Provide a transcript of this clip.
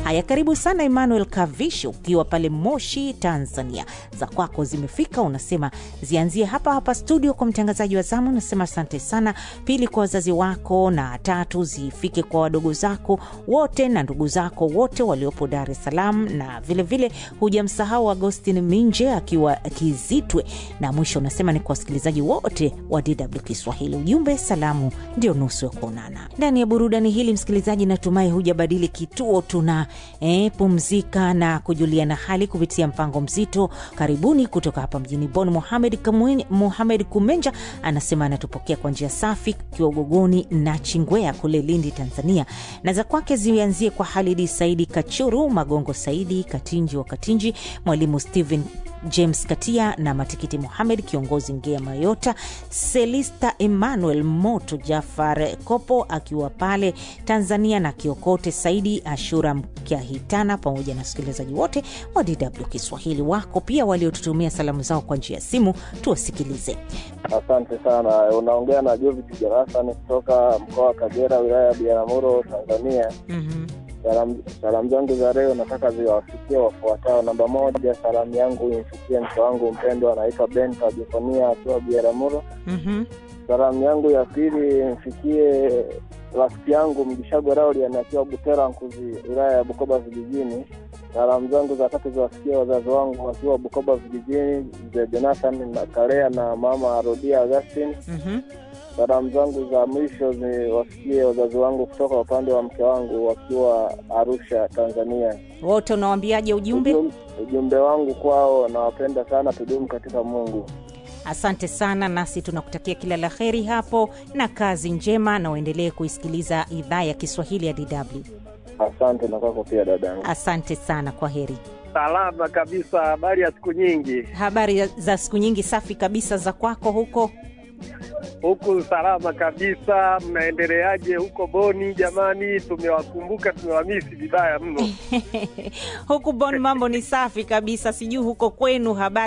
Haya, karibu sana Emmanuel Kavishi, ukiwa pale Moshi, Tanzania. Za kwako zimefika, unasema zianzie hapa hapa studio kwa mtangazaji wa zamu. Unasema asante sana. Pili kwa wazazi wako, na tatu zifike kwa wadogo zako wote na ndugu zako wote waliopo Dar es Salaam, na vilevile hujamsahau Agostin Minje akiwa Kizitwe, na mwisho unasema ni kwa wasikilizaji wote wa DW Kiswahili. Ujumbe salamu ndio nusu ya kuonana. Ndani ya burudani hili, msikilizaji, natumai hujabadili kituo. Tuna eh, pumzika na kujuliana hali kupitia mpango mzito. Karibuni kutoka hapa mjini Bonn. Mohamed Kamwen, Mohamed Kumenja anasema anatupokea kwa njia safi akiwa Ugogoni na Chingwea kule Lindi, Tanzania, na za kwake zianzie kwa Halidi Saidi Kachuru, Magongo Saidi Katinji wa Katinji, Mwalimu Stephen James Katia na Matikiti Muhamed, kiongozi Ngea Mayota, Selista Emmanuel Moto, Jafar Kopo akiwa pale Tanzania na Kiokote Saidi Ashura Mkiahitana, pamoja na wasikilizaji wote wa DW Kiswahili wako pia waliotutumia salamu zao kwa njia ya simu, tuwasikilize. Asante sana. Unaongea na Jovit Jarasani kutoka mkoa wa Kagera, wilaya ya Biaramuro, Tanzania. mm-hmm. Salamu salamu zangu za leo nataka ziwafikie wafuatao. Namba moja, salamu yangu imfikie mke wangu mpendwa anaitwa Benta Jefonia akiwa Biaramuro. Mm-hmm. Salamu yangu ya pili imfikie rafiki yangu Mgishago Raulian akiwa Butera Nkuzi, wilaya ya Bukoba vijijini. Salamu zangu za tatu ziwafikie wazazi wangu wakiwa Bukoba vijijini, mzee Jonathan na Karea na mama Rodia Augustin. Mm-hmm. Salamu zangu za mwisho ziwafikie wazazi wangu kutoka upande wa mke wangu wakiwa Arusha, Tanzania. Wote unawambiaje ujumbe? Ujum- Ujumbe wangu kwao, nawapenda sana, tudumu katika Mungu. Asante sana, nasi tunakutakia kila la heri hapo na kazi njema, na uendelee kuisikiliza idhaa ya Kiswahili ya DW. Asante na kwako pia dadangu. Asante sana, kwa heri. Salama kabisa. Habari ya siku nyingi Habari za siku nyingi, safi kabisa. Za kwako huko? huku? Salama kabisa. Mnaendeleaje huko Boni? Jamani, tumewakumbuka, tumewamisi vibaya mno. huku Bon mambo ni safi kabisa, sijui huko kwenu habari